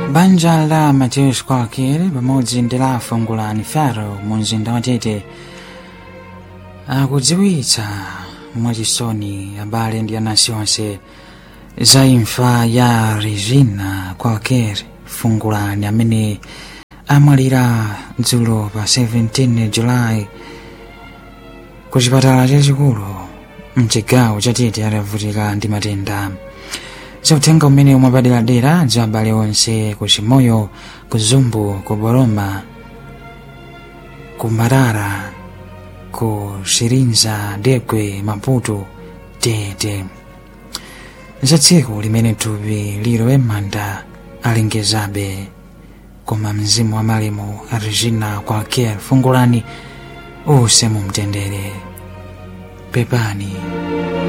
banja la mateus kwakere pamodzi ndi la fungulani faro mu mzinda wa tete akudziwitsa mwachisoni abale ndi anansi onse za imfa ya regina kwakere fungulani amene amwalira dzulo pa 17 julayi ku chipatala chachikulu mchigawo cha tete atavutika ndi matenda zauthenga umene umapaderadera za abale onse ku chimoyo ku zumbu ku boroma ku marara ku shirinza degwe maputo tete za tsiku limene thupi lilowe m'manda alengezabe koma mzimu wa malemu a regina kwakere fungulani use mumtendere pepani